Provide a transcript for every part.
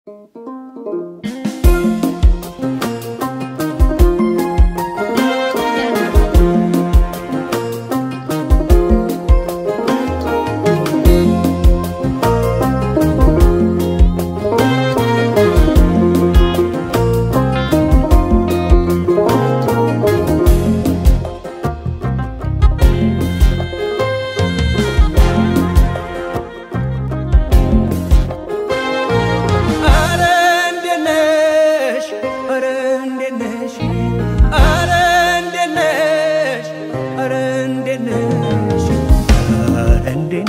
አረ እንዴት ነሽ? አረ እንዴት ነሽ? አረ እንዴት ነሽ? አረ እንዴት ነሽ? አረ እንዴት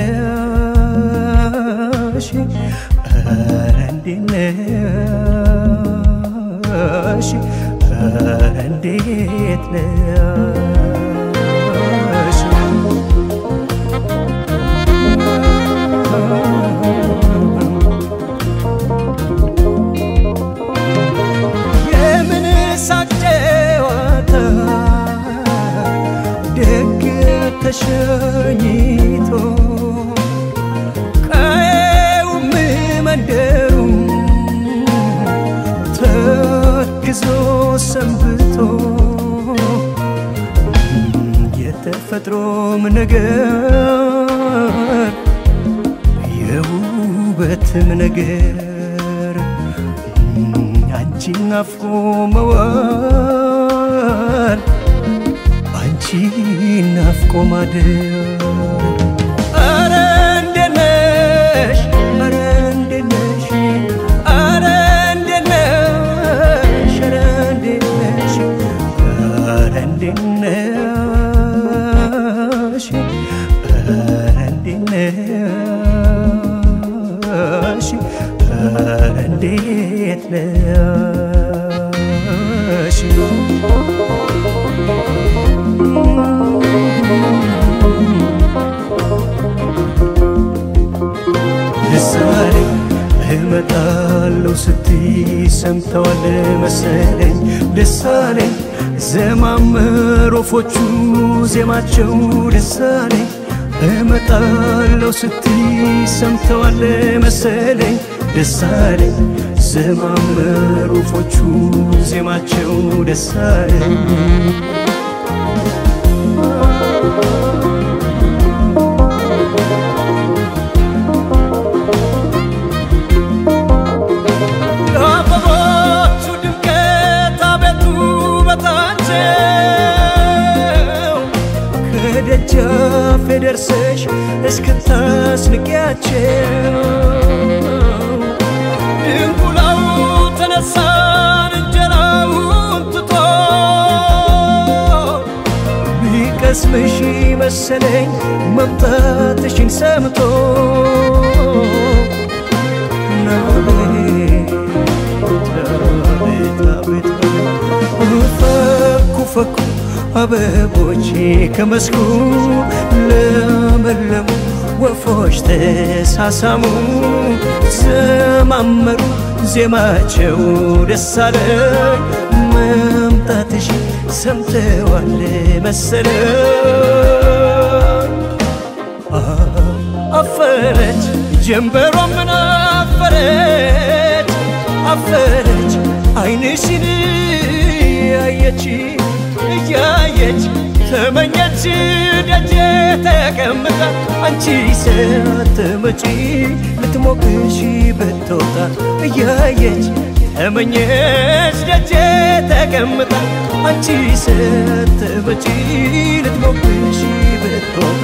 ነሽ? አረ እንዴት ነሽ? አረ እንዴት ነሽ? የምን ሳቅ ጨዋታ ደግ ተሸኝቶ ቀየውም መንደሩ ተክዞ ሰንብቶ የተፈጥሮም ነገር የውበትም ነገር አንቺን ናፍቆ መዋል አንቺን ናፍቆ ማደር አረ እንዴት ነሽ አረ እንዴት ነሽ አረ እንዴት ነሽ አረ እንዴት ነሽ አረ እንዴት ነሽ አረ እንዴት ነሽ አረ እንዴት ነሽ ምሳሌ እመጣለሁ ስትይ ሰምተዋል መሰለኝ ደሳሌ ዘማመር ወፎቹ ዜማቸው ደሳሌ እመጣለሁ ስትይ ሰምተዋል መሰለኝ ደሳሌ ዘማመር ወፎቹ ዜማቸው ደሳለኝ የአበቦቹ ድምቀት አቤቱ ውበታቸው ከደጃፌ ደርሰሽ እስክታስንቂያቸው ድንቁላው ተነሳን እንጀራውን ትቶ ቢቀስምሽ መሰለኝ መምጣትሽን ሰምቶ ፈኩ ፈኩ አበቦቼ ከመስኩ ለመለሙ ወፎች ተሳሳሙ ዘማመሩ ዜማቸው ደስ አለኝ መምጣትሽ ሰምተዋል መሰለኝ አፈረች ጀንበሯ ምን አፈረች አፈረች አይንሽን ያየች እያየች ተመኘች ደጄ ተቀምጣ አንቺ ሳትመጪ ልትሞቅሽ ብትወጣ እያየች ተመኘች ደጄ ተቀምጣ አንቺ ሳትመጪ ልትሞቅሽ ብትወጣ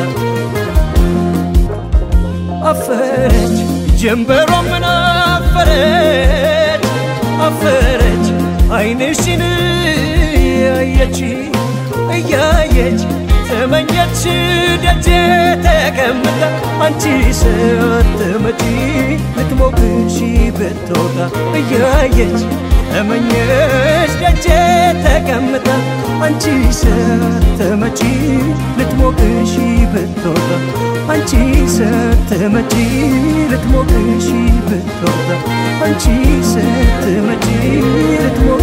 አፈረች ጀንበሯ ምን አፈረች አፈረች አይንሽን ያየች እያየች ተመኘች ደጄ ተቀምጣ አንቺ ሳትመጪ ልትሞቅሽ ብትወጣ እያየች ተመኘች ደጄ ተቀምጣ አንቺ ሳትመጪ ልትሞቅሽ ብትወጣ አንቺ ሳትመጪ ልትሞቅሽ ብትወጣ አንቺ ሳትመጪ ልትሞቅ